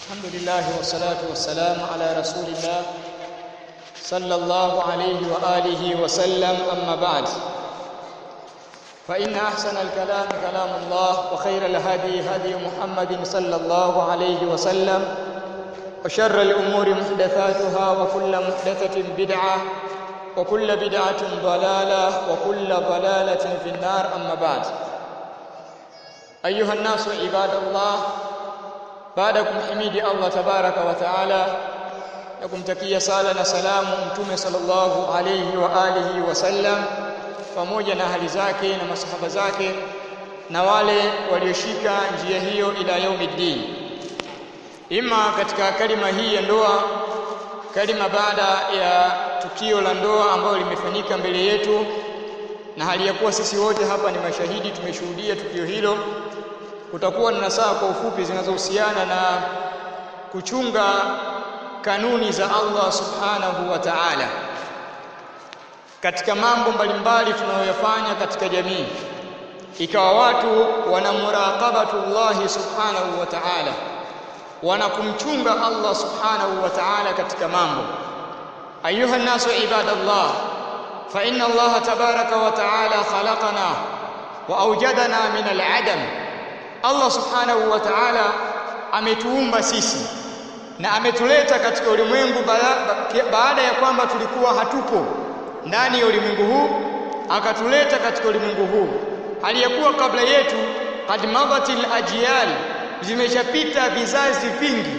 الحمد لله والصلاة والسلام على رسول الله صلى الله عليه وآله وسلم أما بعد فإن أحسن الكلام كلام الله وخير الهدي هدي محمد صلى الله عليه وسلم وشر الأمور محدثاتها وكل محدثة بدعة وكل بدعة ضلالة وكل ضلالة في النار أما بعد أيها الناس عباد الله baada ya kumhimidi Allah tabaraka wa taala na kumtakia sala na salamu mtume sallallahu alayhi wa alihi wasallam pamoja na hali zake na masahaba zake na wale walioshika njia hiyo ila yaumiddin ima katika kalima hii ya ndoa kalima baada ya tukio la ndoa ambalo limefanyika mbele yetu na hali ya kuwa sisi wote hapa ni mashahidi tumeshuhudia tukio hilo kutakuwa na nasaha kwa ufupi zinazohusiana na kuchunga kanuni za Allah subhanahu wa ta'ala katika mambo mbalimbali tunayoyafanya katika jamii ikawa watu wana muraqabatullahi subhanahu wa ta'ala wanakumchunga Allah subhanahu wa ta'ala katika mambo ayuha nasu ibadallah fa inna Allah tabaraka wa ta'ala khalaqana wa awjadana min al-adam Allah subhanahu wa ta'ala ametuumba sisi na ametuleta katika ulimwengu baada ya kwamba tulikuwa hatupo ndani ya ulimwengu huu akatuleta katika ulimwengu huu hali ya kuwa kabla yetu qad madatil ajyal zimeshapita vizazi vingi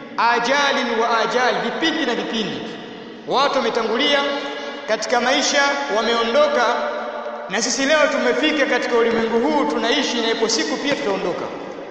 ajali wa ajali vipindi na vipindi watu wametangulia katika maisha wameondoka na sisi leo tumefika katika ulimwengu huu tunaishi na ipo siku pia tutaondoka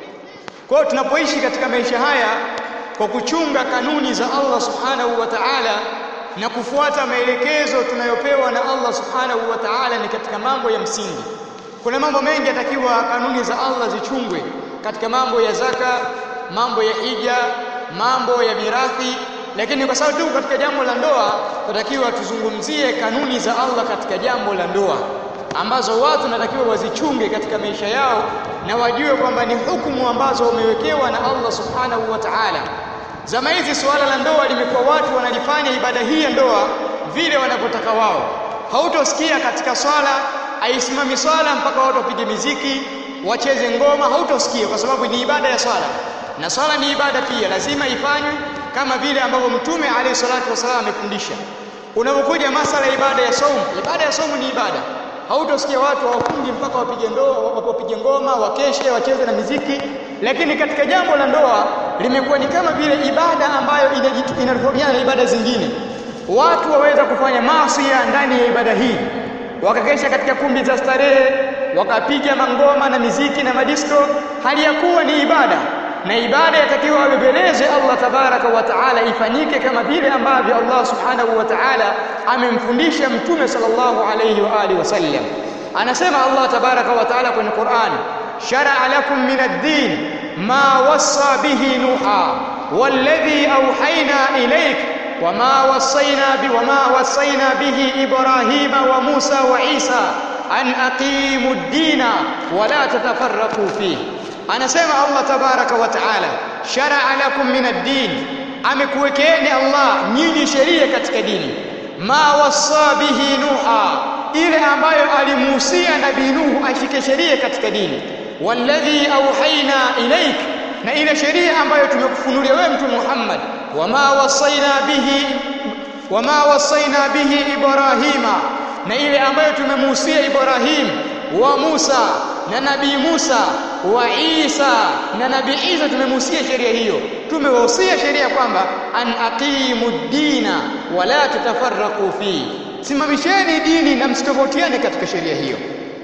kwa hiyo tunapoishi katika maisha haya kwa kuchunga kanuni za Allah subhanahu wa ta'ala na kufuata maelekezo tunayopewa na Allah subhanahu wa ta'ala ni katika mambo ya msingi kuna mambo mengi yatakiwa kanuni za Allah zichungwe katika mambo ya zaka mambo ya hija mambo ya mirathi lakini kwa sababu tu katika jambo la ndoa tunatakiwa tuzungumzie kanuni za Allah katika jambo la ndoa ambazo watu natakiwa wazichunge katika maisha yao na wajue kwamba ni hukumu ambazo wamewekewa na Allah subhanahu wa ta'ala. Zama hizi suala la ndoa limekuwa watu wanalifanya ibada hii ya ndoa vile wanavyotaka wao. Hautosikia katika swala aisimami swala mpaka watu wapige miziki, wacheze ngoma, hautosikia kwa sababu ni ibada ya swala. Na swala ni ibada pia, lazima ifanywe kama vile ambavyo Mtume alayhi salatu wasallam amefundisha. Unapokuja masala ya ibada ya saumu, ibada ya saumu ni ibada hautosikia watu hawafungi mpaka wapige ndoa wapige ngoma wakeshe wacheze na miziki lakini katika jambo la ndoa limekuwa ni kama vile ibada ambayo inatofautiana na ibada zingine watu waweza kufanya maasi ndani ya ibada hii wakakesha katika kumbi za starehe wakapiga mangoma na miziki na madisko hali ya kuwa ni ibada na ibada yatakiwa abebeleze Allah tabaraka wa taala ifanyike kama vile ambavyo Allah subhanahu wa taala amemfundisha mtume sallallahu alayhi wa alihi wasallam anasema Allah tabaraka wa taala kwenye Qur'an shar'a lakum min ad-din ma wassa bihi nuha walladhi awhayna ilayk wama wassayna bi wama wassayna bihi ibrahima wa musa wa isa an aqimu ad-dina wa la tatafarraqu fihi anasema Allah tabaraka wa taala shar'a lakum min ad-din amekuwekeeni Allah nyinyi sheria katika dini ma wassa bihi nuha ile ambayo alimuhusia nabii nuhu ashike sheria katika dini walladhi auhaina ilaik na ile sheria ambayo tumekufunulia wewe mtume Muhammad wama wasaina bihi wama wasaina bihi ibrahima na ile ambayo tumemuhusia Ibrahim wa Musa na nabii Musa wa Isa na nabii Isa tumemuhusia sheria hiyo tumewahusia sheria kwamba an aqimu dina wala tatafarraqu fi simamisheni dini na msitofautiane katika sheria hiyo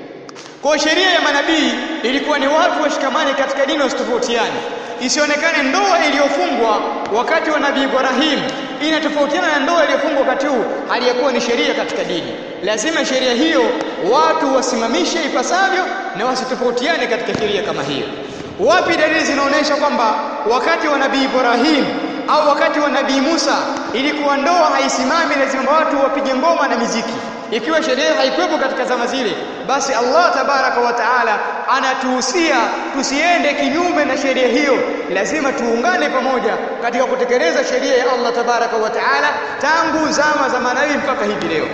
kwa sheria ya manabii ilikuwa ni watu washikamane katika dini wasitofautiane isionekane ndoa iliyofungwa wakati wa nabii Ibrahim inatofautiana na ndoa iliyofungwa wakati huu aliyekuwa ni sheria katika dini lazima sheria hiyo watu wasimamishe ipasavyo na wasitofautiane katika sheria kama hiyo wapi dalili zinaonyesha kwamba wakati wa nabii Ibrahim au wakati wa nabii Musa ilikuwa ndoa haisimami lazima watu wapige ngoma na miziki ikiwa sheria haikuwepo katika zama zile basi Allah tabaraka wa taala anatuhusia tusiende kinyume na sheria hiyo lazima tuungane pamoja katika kutekeleza sheria ya Allah tabaraka wa taala tangu zama za manabii mpaka hivi leo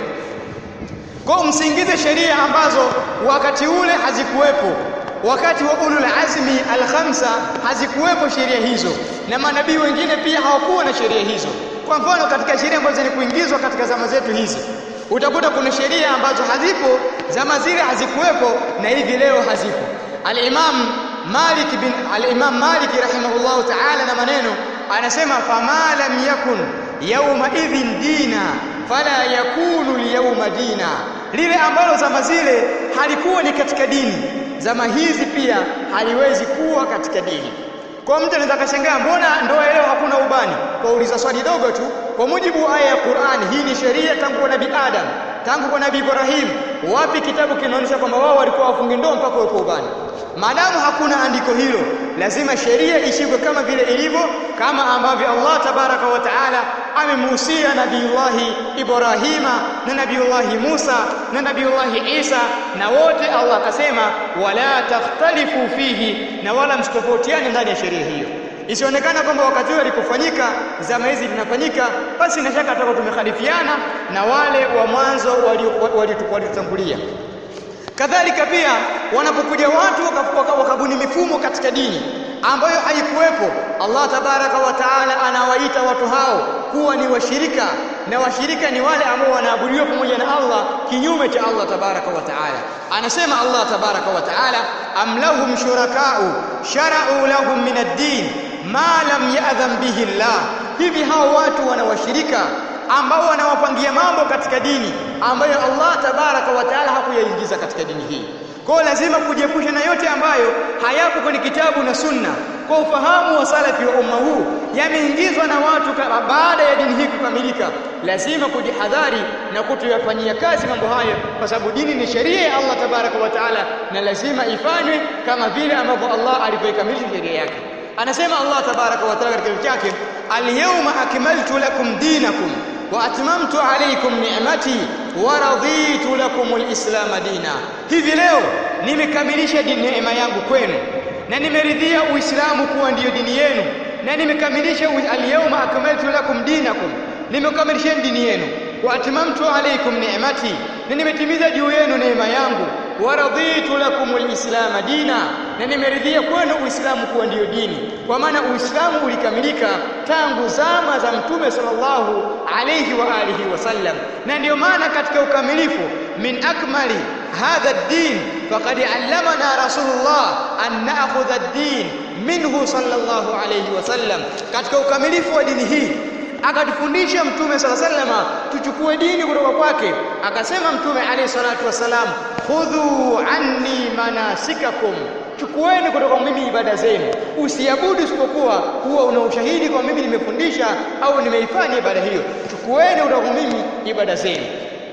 kwa msingize sheria ambazo wakati ule hazikuwepo wakati wa ulul azmi al-khamsa hazikuwepo sheria hizo na manabii wengine pia hawakuwa na sheria hizo kwa mfano katika sheria ambazo ni kuingizwa katika zama zetu hizi utakuta kuna sheria ambazo hazipo zama zile hazikuwepo na hivi leo hazipo al-imam Malik bin al-imam Malik rahimahullahu ta'ala na maneno anasema fama lam yakun yawma idhin dina fala yakunu al-yawma dina lile ambalo zama zile halikuwa ni katika dini zama hizi pia haliwezi kuwa katika dini kwa mtu anaweza kashangaa mbona ndoa leo hakuna ubani kwa uliza swali dogo tu kwa mujibu wa aya ya Qur'an hii ni sheria tangu kwa nabii Adam tangu kwa nabii Ibrahim wapi kitabu kinaonyesha kwamba wao walikuwa wafungi ndoa mpaka wapo ubani maadamu hakuna andiko hilo lazima sheria ishikwe kama vile ilivyo kama ambavyo Allah tabaraka wa taala amemuhusia nabiullahi Ibrahima na nabiullahi Musa na nabiullahi Isa na wote Allah akasema wala takhtalifu fihi na wala msitofautiane ndani ya sheria hiyo isionekana kwamba wakati ule alipofanyika zama hizi linafanyika basi na shaka tutakuwa tumekhalifiana na wale wa mwanzo waliotutangulia kadhalika pia wanapokuja watu wakabuni mifumo katika dini ambayo haikuwepo Allah tabaraka wa taala anawaita watu hao kuwa ni washirika na washirika ni wale ambao wanaabudiwa pamoja na Allah kinyume cha Allah tabaraka wa taala anasema Allah tabaraka wa taala am lahum shurakau shara'u lahum min ad-din ma lam ya'dhan bihi Allah hivi hao watu wana washirika ambao wanawapangia mambo katika dini ambayo Allah tabaraka wa taala hakuyaingiza katika dini hii kwa lazima kujiepusha na yote ambayo hayapo kwenye kitabu na sunna kwa ufahamu wa salafi wa umma huu yameingizwa na watu baada ya dini hii kukamilika lazima kujihadhari na kutoyafanyia kazi mambo hayo kwa sababu dini ni sheria ya Allah tabaraka wa taala na lazima ifanywe kama vile ambavyo Allah alivyoikamilisha sheria yake anasema Allah tabaraka wa taala katika kitabu chake al-yawma akmaltu lakum dinakum wa atmamtu alaykum ni'mati wa raditu lakum al-islam dina hivi leo nimekamilisha neema yangu kwenu na nimeridhia uislamu kuwa ndiyo dini yenu na nimekamilisha al-yawma akmaltu lakum dinakum nimekamilisha dini yenu wa atmamtu alaykum ni'mati na nimetimiza juu yenu neema yangu wa raditu lakum al-islam dina na nimeridhia kwenu uislamu kuwa ndiyo dini kwa maana uislamu ulikamilika tangu zama za mtume sallallahu alayhi wa alihi wasallam na ndiyo maana katika ukamilifu min akmali hadha ad-din faqad allamana rasulullah an na'khudha ad-din minhu sallallahu alayhi wasallam katika ukamilifu wa dini hii akatufundisha mtume sala sallama tuchukue dini kutoka kwake akasema mtume alayhi salatu wasalam khudhu anni manasikakum chukueni kutoka mimi ibada zenu usiabudu isipokuwa huwa una ushahidi kwa mimi nimefundisha au nimeifanya ibada hiyo chukueni kutoka mimi ibada zenu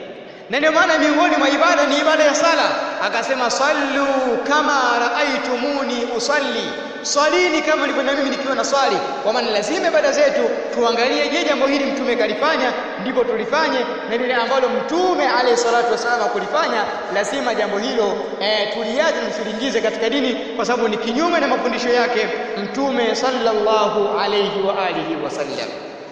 na ndio maana miongoni mwa ibada ni ibada ya sala akasema sallu kama raaitumuni usalli swalini kama nilivyoona mimi nikiwa na swali kwa maana lazima ibada zetu tuangalie je jambo hili mtume kalifanya ndipo tulifanye na lile ambalo mtume alayhi salatu wasallam kulifanya lazima jambo hilo eh, tuliache tusilingize katika dini kwa sababu ni kinyume na mafundisho yake mtume sallallahu alayhi wa alihi wasallam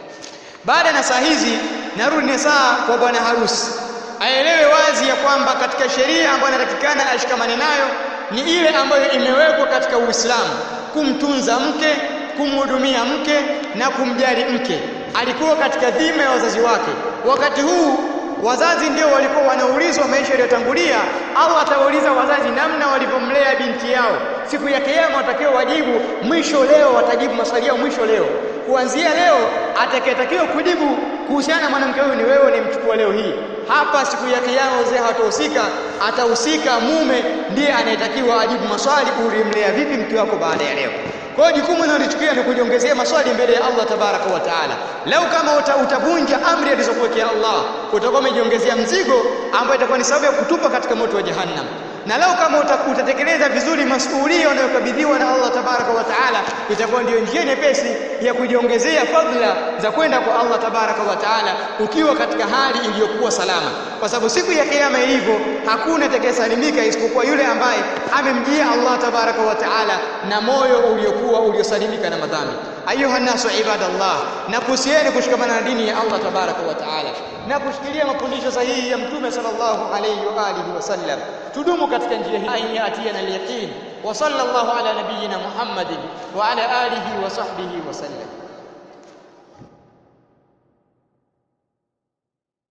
baada na saa hizi narudi na saa kwa bwana harusi aelewe wazi ya kwamba katika sheria ambayo inatakikana ashikamane nayo ni ile ambayo imewekwa katika Uislamu kumtunza mke kumhudumia mke na kumjali mke alikuwa katika dhima ya wazazi wake wakati huu wazazi ndio walikuwa wanaulizwa maisha yaliyotangulia au atawauliza wazazi namna walivyomlea binti yao siku ya kiyama watakiwa wajibu mwisho leo watajibu maswali yao mwisho leo kuanzia leo atakayetakiwa kujibu kuhusiana na mwanamke huyu ni wewe unayemchukua leo hii hapa siku ya kiyama wazee hawatahusika atahusika mume ndiye anayetakiwa ajibu maswali ulimlea vipi mke wako baada ya leo kwa hiyo jukumu linalochukia ni kujiongezea maswali mbele ya Allah tabaraka wa taala lau kama uta, utavunja amri alizokuwekea Allah utakuwa umejiongezea mzigo ambao itakuwa ni sababu ya kutupa katika moto wa jahannam na leo kama utatekeleza vizuri masuhulia unayokabidhiwa na Allah tabaraka wa taala itakuwa ndio njia nyepesi ya kujiongezea fadhila za kwenda kwa Allah tabaraka wa taala ukiwa katika hali iliyokuwa salama kwa sababu siku ya kiyama ilivyo hakuna atakayesalimika isipokuwa yule ambaye amemjia Allah tabaraka wa taala na moyo uliokuwa uliosalimika na madhambi ayuha nasu ibadallah na kuhusieni kushikamana na dini ya Allah tabaraka wa taala na kushikilia mafundisho sahihi ya mtume sallallahu alayhi wa alihi wasallam tudumu katika njia hii ayin yatiana al-yaqin wa sallallahu ala nabiyyina muhammadin wa ala alihi wa sahbihi wa sallam